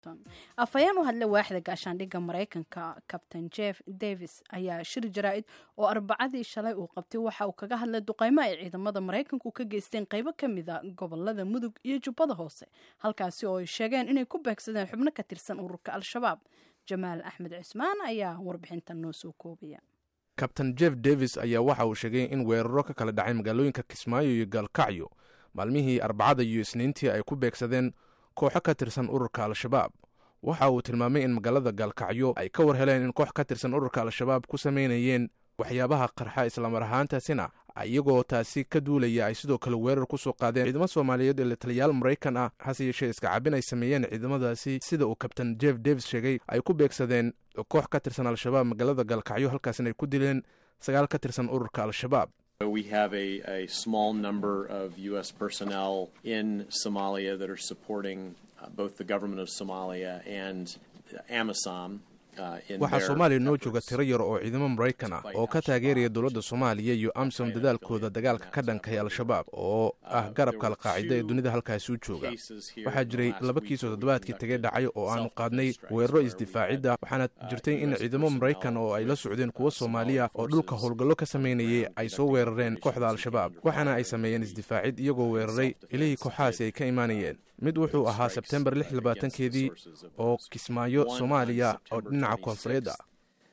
afhayeen u hadlay waaxda gaashaandhigga maraykanka kabtain jeff davis ayaa shir jaraa-id oo arbacadii shalay uu qabtay waxa uu kaga hadlay duqeymo ay ciidamada maraykanku ka geysteen qeybo ka mida gobolada mudug iyo jubbada hoose halkaasi oo ay sheegeen inay ku beegsadeen xubno ka tirsan ururka al-shabaab jamaal axmed cismaan ayaa warbixintan noo soo koobaya kabtain jeff davis ayaa waxa uu sheegay in weeraro ka kala dhacay magaalooyinka kismaayo iyo gaalkacyo maalmihii arbacada iyo isniintii ay ku beegsadeen kooxo ka tirsan ururka al-shabaab waxa uu tilmaamay in magaalada gaalkacyo ay ka war heleen in koox ka tirsan ururka al-shabaab ku samaynayeen waxyaabaha qarxa islamar ahaantaasina iyagoo taasi ka duulaya ay sidoo kale weerar ku soo qaadeen ciidamo soomaaliyeed ee taliyaal maraykan ah hase yeeshee iska cabin ay sameeyeen ciidamadaasi sida uu kabtain jeff davis sheegay ay ku beegsadeen koox ka tirsan al-shabaab magaalada gaalkacyo halkaasina ay ku dileen sagaal ka tirsan ururka al-shabaab We have a, a small number of U.S. personnel in Somalia that are supporting uh, both the government of Somalia and AMISOM. waxaa soomaaliya noo jooga tiro yar oo ciidamo maraykan ah oo ka taageeraya dowladda soomaaliya iyo amsom dadaalkooda dagaalka ka dhankay al-shabaab oo ah garabka alqaacida ee dunida halkaasi u jooga waxaa jiray laba kiisoo toddobaadkii tegay dhacay oo aanu qaadnay weeraro isdifaacidda waxaana jirtay in ciidamo maraykan oo ay la socdeen kuwo soomaaliya oo dhulka howlgallo ka samaynayay ay soo weerareen kooxda al-shabaab waxaana ay sameeyeen isdifaacid iyagoo weeraray ilihii kooxahaasi ay ka imaanayeen mid wuxuu ahaa sebtembar lix labaatankeedii oo kismaayo soomaaliya oo dhinaca koonfureed ah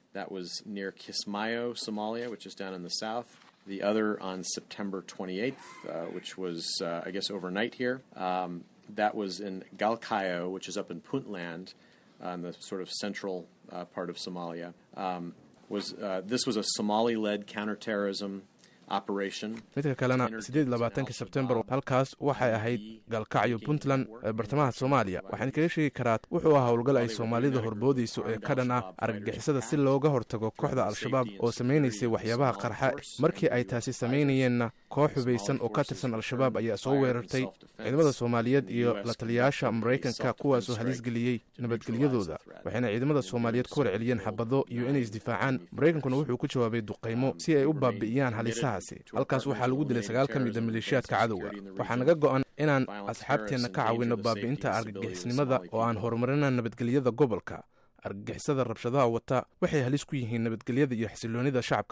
The other on September 28th, uh, which was, uh, I guess, overnight here. Um, that was in Galkayo, which is up in Puntland, uh, in the sort of central uh, part of Somalia. Um, was uh, this was a Somali-led counterterrorism midka kalena siddeed labaatanki sebtembar halkaas waxay ahayd gaalkacyo puntland ee bartamaha soomaaliya waxaan kaga sheegi karaa wuxuu ahaa howlgal ay soomaalida horboodayso ee ka dhan ah argagixisada si looga hortago kooxda al-shabaab oo samaynaysay waxyaabaha qarxa markii ay taasi samaynayeenna koox hubaysan oo ka tirsan al-shabaab ayaa soo weerartay ciidamada soomaaliyeed iyo la taliyayaasha maraykanka kuwaasoo halis geliyey nabadgelyadooda waxayna ciidamada soomaaliyeed ku warceliyeen xabado iyo inay isdifaacaan maraykankuna wuxuu ku jawaabay duqaymo si ay u baabi'iyaan halisaha halkaas waxaa lagu dilay sagaal ka mida maleeshiyaadka cadowga waxaa naga go'an inaan asxaabteenna ka caawinno baabi'inta argagixisnimada oo aan horumarina nabadgelyada gobolka argagixisada rabshadaha wata waxay halis ku yihiin nabadgelyada iyo xasiloonida shacabka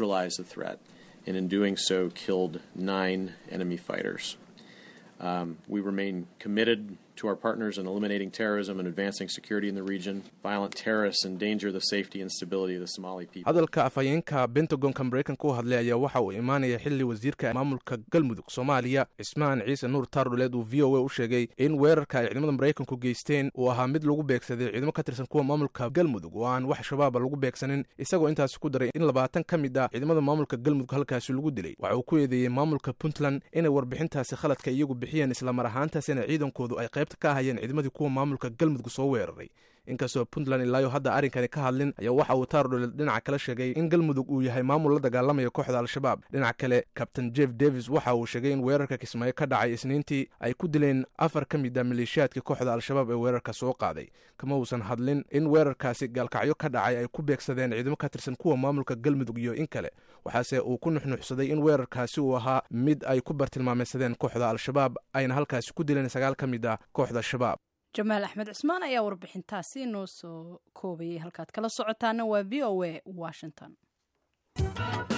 soomaaliya to our partners in eliminating terrorism and advancing security in the region. Violent terrorists endanger the safety and stability of the Somali people. hadalka afhayeenka bentagonka maraykanka u hadlay ayaa waxa uu imaanaya xili wasiirka maamulka galmudug soomaaliya cismaan ciise nuur taardhuleed uu v o a u sheegay in weerarka ay ciidamada maraykanku geysteen uu ahaa mid lagu beegsaday ciidamo ka tirsan kuwa maamulka galmudug oo aan wax shabaaba lagu beegsanin isagoo intaasi ku daray in labaatan ka mid ah ciidamada maamulka galmudug halkaasi lagu dilay waxa uu ku eedeeyey maamulka puntland inay warbixintaasi khaladka iyagu bixiyeen islamar ahaantaasina ciidankoodu ay qayb ka hayeen ciidamadii kuwa maamulka galmudug soo weeraray inkastoo puntland ilaayo hadda arrinkani ka hadlin ayaa waxa uu taardhuleed dhinaca kale sheegay in galmudug uu yahay maamul la dagaalamaya kooxda al-shabaab dhinaca kale kabtain jeff davis waxa uu sheegay in weerarka kismaayo ka dhacay isniintii ay ku dileen afar ka mid a maleeshiyaadkii kooxda al-shabaab ee weerarka soo qaaday kama uusan hadlin in weerarkaasi gaalkacyo ka dhacay ay ku beegsadeen ciidamo ka tirsan kuwa maamulka galmudug iyo in kale waxaase uu ku nuxnuxsaday in weerarkaasi uu ahaa mid ay ku bartilmaameysadeen kooxda al-shabaab ayna halkaasi ku dileen sagaal ka mid ah kooxda shabaab jamaal axmed cismaan ayaa warbixintaasi noo soo koobayay halkaad kala socotaana waa v o a washington